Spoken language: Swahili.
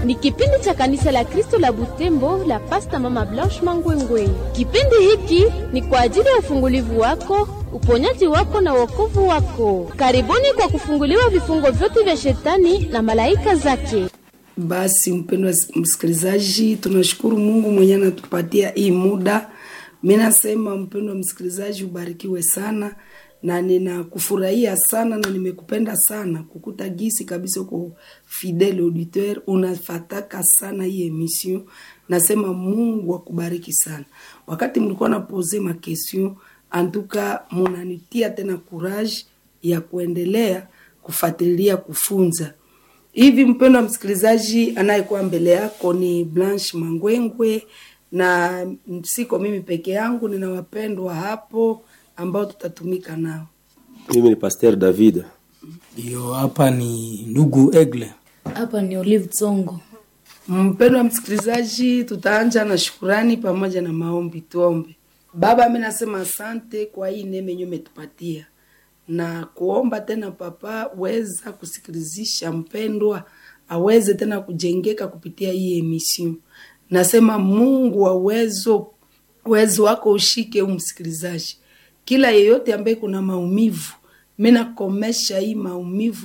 ni kipindi cha kanisa la Kristo la Butembo la Pasta Mama Blanche Mangwengwe. Kipindi hiki ni kwa ajili ya ufungulivu wako, uponyaji wako na wokovu wako. Karibuni kwa kufunguliwa vifungo vyote vya shetani na malaika zake. Basi mpendwa msikilizaji, tunashukuru Mungu mwenye anatupatia hii muda. Mi nasema mpendwa msikilizaji, ubarikiwe sana na ninakufurahia sana na nimekupenda sana kukuta gisi kabisa uko fidele auditeur, unafataka sana hii emission. Nasema Mungu akubariki sana. Wakati mlikuwa napoze ma question, antuka munanitia tena courage ya kuendelea kufuatilia kufunza hivi. Mpendwa msikilizaji, anayekuwa mbele yako ni Blanche Mangwengwe na siko mimi peke yangu, nina wapendwa hapo ambao tutatumika nao. Mimi ni Pasteur David. Ndio, hapa ni ndugu Egle. Hapa ni Olive Tsongo. Mpendwa msikilizaji, tutaanja na shukurani pamoja na maombi. Tuombe. Baba, mi nasema asante kwa hii neema yenyewe umetupatia na kuomba tena, Papa, weza kusikilizisha mpendwa aweze tena kujengeka kupitia hii emission. Nasema Mungu wa uwezo, uwezo wako ushike umsikilizaji, kila yeyote ambaye kuna maumivu, mi nakomesha hii maumivu